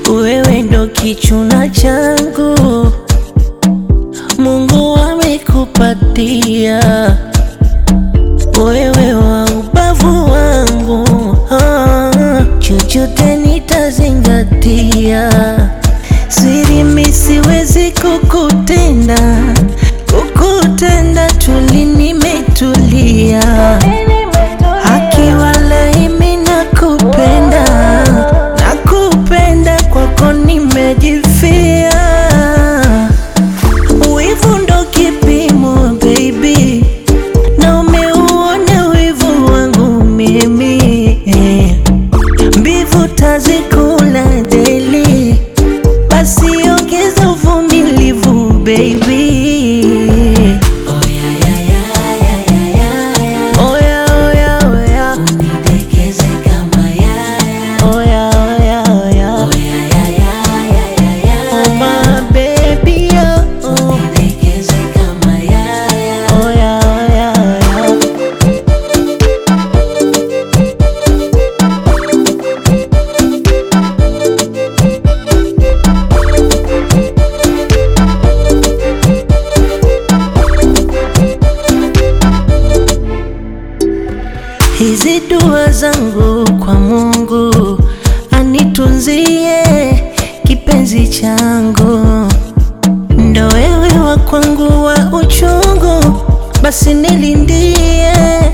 wewe ndo kichuna changu, Mungu amekupatia wewe wa ubavu wangu, ah, chochote nitazingatia, siri mi siwezi kukutenda, kukutenda tuli nimetulia, haki walai mi nakupenda, nakupenda kwako nimejifia, wivu ndo kipimo baby na umeuona wivu wangu mimi eh. mbivu tazikula deli, basi ongeza uvumilivu baby. Oya, oya, oya. Oya, oya, oya. Oh, my baby, oh, oh. Oya, oya, oya. Hizi dua zangu kwa Mungu anitunzie kipenzi changu, ndo wewe wa kwangu wa uchungu, basi nilindie